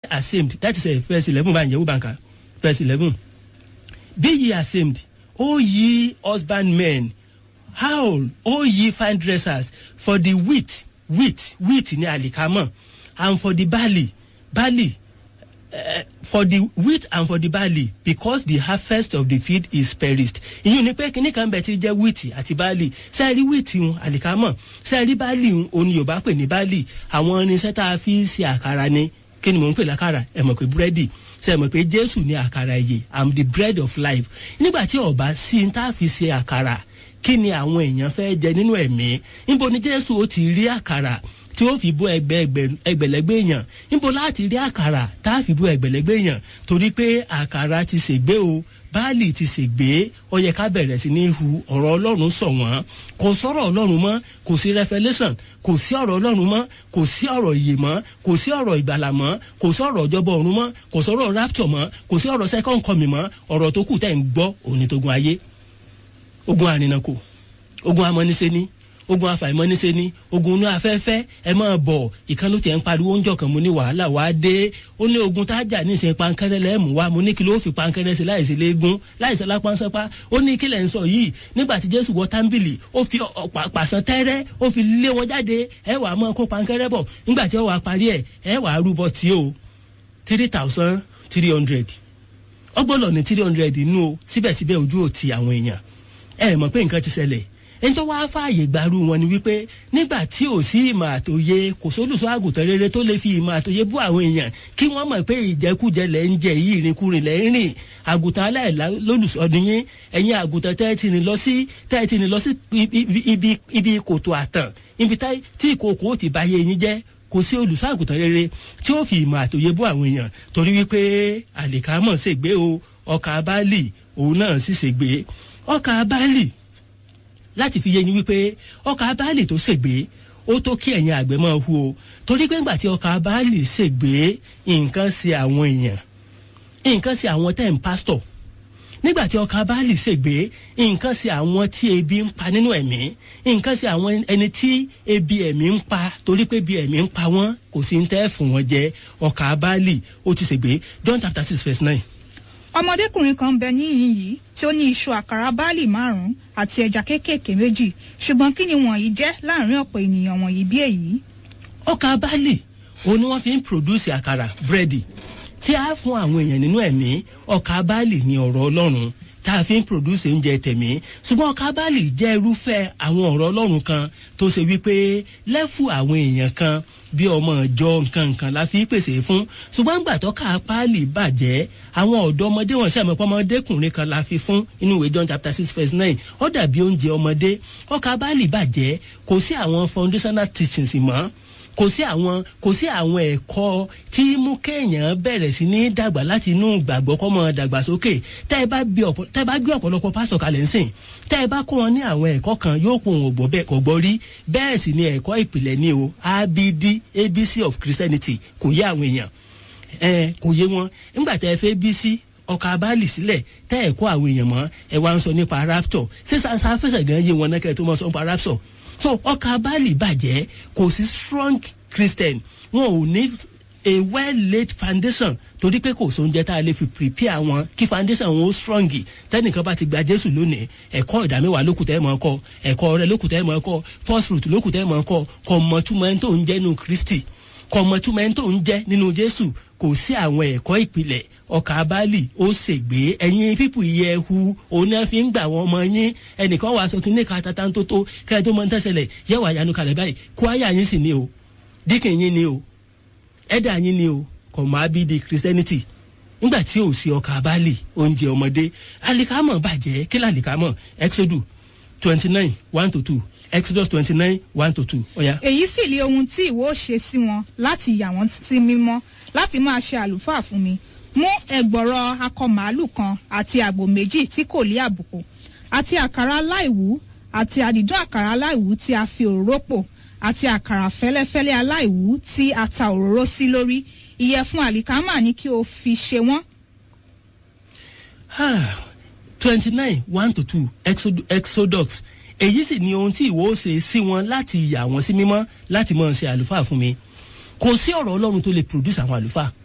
ashamed that is uh, verse eleven báyìí yẹ̀wò bànkà verse eleven be ye ashamed o ye husbandmen howl o ye fine dressers for the wheat wheat wheat ní àlìkámọ̀ and for the barley barley uh, for the wheat and for the barley because the harvest of the field is perished ìyún ni pé kíní kan bẹ̀ ti jẹ́ wheat àti barley sẹ́ẹ̀rí wheat ń àlìkámọ̀ sẹ́ẹ̀rí barley ń òní yorùbá pè ní barley àwọn irinṣẹ́ tá a fi ń ṣe àkàrà ni kí ni mò ń pè lákàrà ẹ mọ̀ pé búrẹ́dì ṣe mọ̀ pé jésù ní àkàrà ìyè i'm the bread of life nígbà tí ọba sí ń tá a fi ṣe àkàrà kí ni àwọn èèyàn fẹ́ jẹ nínú ẹ̀mí níbo ni jésù ó ti rí àkàrà tí ó fi bó ẹgbẹ ẹgbẹ̀lẹ́gbẹ̀ èèyàn níbo láti rí àkàrà tá a fi bó ẹgbẹ̀lẹ́gbẹ̀ èèyàn torí pé àkàrà ti ṣègbé o báàlì ti ṣègbé ó yẹ ká bẹ̀rẹ̀ sí ní hu ọ̀rọ̀ ọlọ́run sọ wọ́n kò sọ̀rọ̀ ọlọ́run mọ́ kò sí revelation kò sí ọ̀rọ̀ ọlọ́run mọ́ kò sí ọ̀rọ̀ ìyè mọ́ kò sí ọ̀rọ̀ ìgbàlà mọ́ kò sí ọ̀rọ̀ ìjọba ọ̀run mọ́ kò sí ọ̀rọ̀ rapture mọ́ kò sí ọ̀rọ̀ second coming mọ́ ọ̀rọ̀ tó kù tẹ̀ ń gbọ́ òní tógun ayé ogun àrìnàkò ogun amọ́nisẹ́ni ogun afàìmọ́nisẹ́ ni ogun inú afẹ́fẹ́ ẹ máa bọ̀ ìkànnì tí ẹ̀ ń pariwo oúnjẹ kan mo ní wàhálà wá dé ó ní ogun tá a jà ní ìsìn pankẹ́rẹ́ lẹ́ẹ̀mú wa mo ní kí ló fi pankẹ́rẹ́ sí láìsí léegun láìsí lápánsẹ́pá ó ní kílẹ̀ ń sọ yìí nígbà tí jésù wọ tábìlì ó fi pàṣán tẹ́rẹ́ ó fi lé wọn jáde ẹ wàá máa kó pankẹ́rẹ́ bọ̀ nígbà tí ó wàá parí ẹ̀ ẹ wàá rúbọ tí o three thousand three hundred ọgbọ́n ní three hundred inú o síbẹ̀síbẹ̀ ojú ò ti àwọn èèyàn ẹ mọ̀ pé nǹkan ti ṣẹlẹ̀ ẹni tó wáá fààyè gbarú wọn ni wípé nígbà tí ò sí ìmọ̀ àtòye kò sólùsọ àgùntàn rere tó lè fi ìmọ̀ àtòye bú àwọn èèyàn kí wọ́n mọ̀ pé ìjẹkújẹ lẹ̀ ń jẹ yìí ìrìnkúrìn lẹ̀ ń rìn àgùntàn aláìlá lólùsọdún yín ẹ̀yin àgùntàn tẹ́ ẹ ti rìn lọ sí tẹ́ ẹ ti rìn lọ sí ibi ibi kòtò àtàn ibi tí ìkòkò ti báyé yín jẹ́ kò sí olùsọ àgùntàn rere tí ó fi ìmọ̀ àtòye bú àwọn èèyàn torí wípé àlìkámọ̀ ṣègbé o ọkà báàlì òun náà sì ṣègbé ọkà báàlì láti fi yé yín wípé ọkà báàlì tó ṣègbè ó tó kí ẹ̀yin àgbẹ̀ máa hu o torí pé ńgbà tí ọkà báàlì ṣègbè nǹkan ṣe àwọn èèyàn nǹkan ṣe àwọn tẹ̀ ń pásítọ̀ nígbà tí ọkà báàlì ṣègbè nǹkan ṣe àwọn tí ebi ń pa nínú ẹ̀mí nǹkan ṣe àwọn ẹni tí ebi ẹ̀mí ń pa torí pé ebi ẹ̀mí ń pa wọ́n kò sí ń tẹ́ fún wọn jẹ ọkà báàlì ó ti ṣègbè John chapter six verse nine ọmọdékùnrin kan bẹ níyìn yìí tí ó ní iṣu àkàrà báàlì márùnún àti ẹja kéékèèké méjì ṣùgbọ́n kí ni wọ̀nyí jẹ́ láàrin ọ̀pọ̀ ènìyàn wọ̀nyí bí èyí. ọkà báàlì òun ni wọ́n fi ń pòdúsì àkàrà búrẹ́dì tí a fún àwọn èèyàn nínú ẹ̀mí ọkà báàlì ní ọ̀rọ̀ ọlọ́run tá a fi ń pòdúsì oúnjẹ tẹ̀mí ṣùgbọ́n ọkà báàlì jẹ́ irúfẹ́ àwọn ọ̀rọ̀ ọlọ́run kan tó ṣe wípé lẹ́fù àwọn èèyàn kan bí ọmọ ìjọ nǹkan nǹkan la fi pèsè fún ṣùgbọ́n gbà tọ́ka páálí bàjẹ́ àwọn ọ̀dọ́ ọmọdé wọn sẹ́mi pọ́ ọmọdékùnrin kan la fi fún inú ìwé John chapter six verse nine ó dàbí oúnjẹ ọmọdé ọkà páálí bàjẹ́ kò sí àwọn foundational teachings mọ́ kò sí àwọn kò sí àwọn ẹ̀kọ́ tí mú kéèyàn bẹ̀rẹ̀ sí ní dàgbà láti inú gbàgbọ́ kọ́ mọ́ dàgbàsókè tẹ́ ẹ bá gbé ọ̀pọ̀lọpọ̀ pásọ̀ kalẹ̀ ńsìn tẹ́ ẹ bá kó wọn ní àwọn ẹ̀kọ́ kan yóò pò wọn gbọ́ bẹ́ẹ̀ kò gbọ́ rí bẹ́ẹ̀ sì ni ẹ̀kọ́ ìpìlẹ̀ ní o abd abc of christianity kò yé àwọn èèyàn ẹ kò yé wọn nígbà tẹ́ ẹ fẹ́ bc ọkà abáàlì sílẹ̀ tẹ́ ẹ̀ kó àwọn èèyàn mọ́ ẹ wá ń sọ nípa rapture ṣé sáfẹ́sẹ̀ gan yé wọn náà kẹ́ ẹ tó mọ́ sọ nípa rapture so ọkà báàlì bàjẹ́ kò sí strong christian wọn ò ní a well laid foundation torí pé kò sóúnjẹ tá a lè fi prepare wọn kí foundation wọn ó strong tẹnìkan bá ti gba jésù lónìí ẹ̀kọ́ ìdámẹ́wàá lókùtẹ́ ẹ̀ mọ́ kọ́ ẹ̀kọ́ ọ̀rẹ́ lókùtẹ́ ẹ̀ mọ́ kọ́ first fruit lókùtẹ́ ẹ̀ mọ́ kọ́ kọ́ mọ̀túmọ̀ ẹni tó ń jẹ́ nínú kristi kọ́ mọ̀túmọ̀ ẹni tó ń jẹ́ nínú jésù kò sí àwọn ẹ̀kọ́ ìpìlẹ̀ ọkà abálì ó ṣègbè ẹ̀yin pípù yẹ hu òun náà fi ń gbà wọ́n ọmọ yín ẹnìkan wàá sọ kí ní ká tata tó tó kẹ́ẹ̀ tó mọ ní tẹ́sẹ̀lẹ̀ yẹ wàá yanu kalẹ̀ báyìí kó ayé yín sì ni o díkìn yín ni o ẹ̀dà yín ni o kò má bí di christianity nígbà tí ò sí ọkà abálì oúnjẹ ọmọdé alikamọ bàjẹ́ kí làlìkamọ exodus twenty nine one to two exodus twenty nine one to two ọ̀ya. èyí sì lé ohun tí ìwọ ṣe sí wọn láti yà wọ́n sí mímọ́ láti máa ṣe àlùfáà fún mi mú ẹgbọ̀rọ̀ akọ màálù kan àti àgbò méjì tí kò lé àbùkù àti àkàrà aláìwú àti àdìdún àkàrà aláìwú tí a fi òróró pò àti àkàrà fẹ́lẹ́fẹ́lẹ́ aláìwú tí a ta òróró sí lórí ìyẹ̀fun àlìkámà ni kí o fi ṣe wọ́n. twenty nine one to two exodus èyí sì ni ohun tí ìwọ ó ṣe sí wọn láti yà wọn sí mímọ́ láti máa ṣe àlùfáà fún mi kò sí ọ̀rọ̀ ọlọ́run tó lè produce àwọn àlùfáà